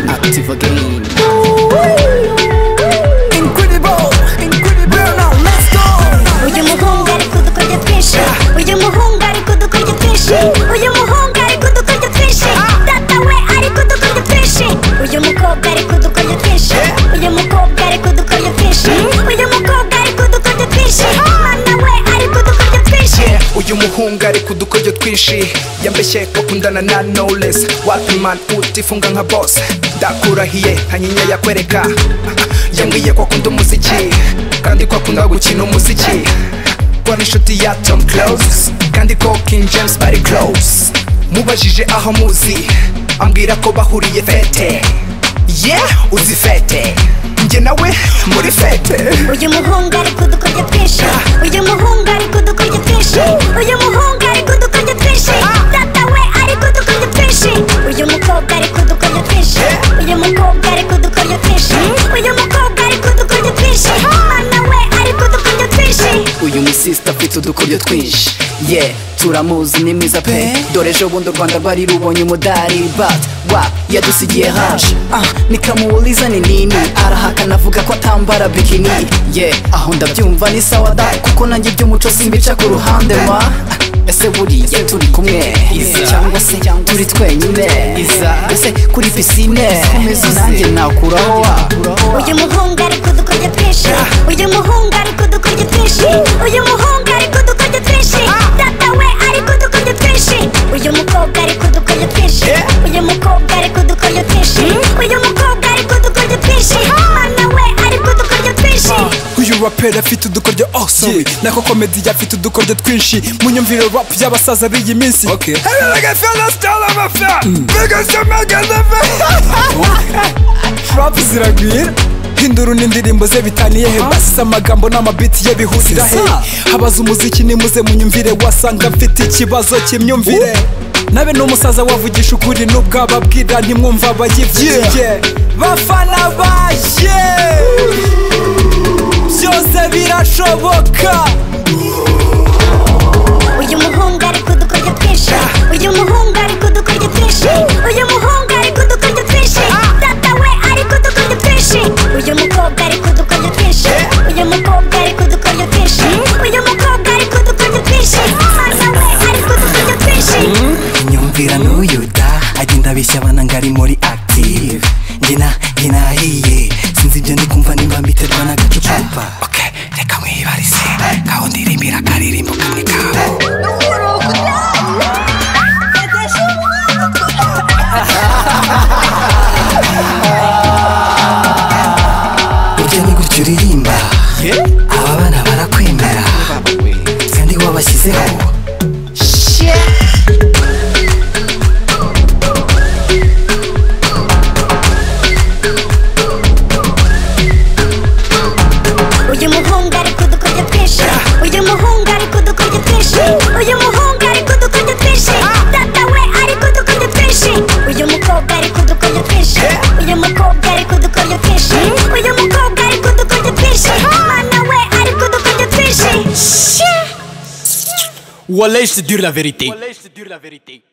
active again. Incredible, incredible. Girl, now let's go. Uyu muhungu ari kudukorya twinshi Uyu muhungu ari kudukorya twinshi Uyu muhungu ari kudukorya twinshi Data we ari kudukorya twinshi Uyu mukobwa ari kudukorya twinshi Uyu mukobwa ari kudukorya twinshi Uyu mukobwa ari kudukorya twinshi Mwana we ari kudukorya twinshi uyu muhungu ari kudukoryo twinshi yambeshye ko kundana na knowless wapiman utifunga nka boss ndakurahiye hanyinya yakwereka yambwiye ko akunda umuziki kandi ko akunda gukina umuziki ko ari inshuti ya tom close kandi ko king james bari close mubajije aho muzi ambwira ko bahuriye fete yeah uzi fete njye nawe muri fete Uyu muhungu ari kudukorya twinshi Uyu muhungu ari kudukorya twinshi Uyu muhungu ari kudukorya twinshi Data we ari kudukorya twinshi Uyu mukobwa ari kudukorya twinshi Uyu mukobwa ari kudukorya twinshi Uyu mukobwa ari kudukorya twinshi Mwana we ari kudukorya twinshi Uyu musista afite udukoryo twinshi ye turamuzi ni mwiza pe dore ejo bundi u rwanda rwari rubonye umudari but wa yadusigiye haje ah, nikamuuliza ni nini arahakana avuga ko atambara bikini ye aho ndabyumva ni sawa da kuko nanjye iby'umuco simbica ku ruhande ma Ah, ese buriya turi kumwe Iza. cyangwa se turi twenyine Iza. ese kuri pisine nanjye nakuraho wa Uyu muhungu ari kudukorya twinshi Uyu muhungu ari kudukorya twinshi Uyu muhungu ari kudukorya twinshi Data we ari kudukorya twinshi Uyu mukobwa ari kudukorya twinshi Uyu mukobwa ari kudukorya twinshi Uyu mukobwa ari kudukorya twinshi Mwana we ari kudukorya twinshi uyu raperi afite udukoryo oh sorry nako komedi afite udukoryo twinshi mu myumvire rap y'abasaza b'iyi minsi okay. rap ziragwira hindura n'indirimbo ze bitaniye he basize amagambo n'amabiti ye bihurira he habaza umuziki nimuze mu nyumvire wasanga mfite ikibazo cy'imyumvire nabe n'umusaza wavugisha ukuri n'ubwo ababwira ntimwumva abayivugiye bafana baje byose birashoboka Uyu muhungu ari kudukorya twinshi Uyu muhungu ari kudukorya twinshi Uyu muhungu ari kudukorya twinshi Data we ari kudukorya twinshi Uyu mukobwa ari kudukorya twinshi Uyu mukobwa ari kudukorya twinshi Uyu mukobwa ari kudukorya twinshi Mwana we ari kudukorya twinshi Inyumvira n'uyu da agenda abeshya abana ngo ari muri active Njyina, nahiye sinzi ibyo ndi kumva nimba mbiterwa n'agacupa Okay, reka mwibarize ngaho ndirimbira akaririmbo kamwe kawe burya ni gutya uririmba aba bana barakwemera kandi wabashyizeho Uyu muhungu ari kudukorya twinshi Uyu muhungu ari kudukorya twinshi Uyu muhungu ari kudukorya twinshi Data we ari kudukorya twinshi Uyu mukobwa ari kudukorya twinshi Uyu mukobwa ari kudukorya twinshi Uyu mukobwa ari kudukorya twinshi Mwana we ari kudukorya twinshi Wallah, je te dure la vérité. Wallah, je te dure la vérité.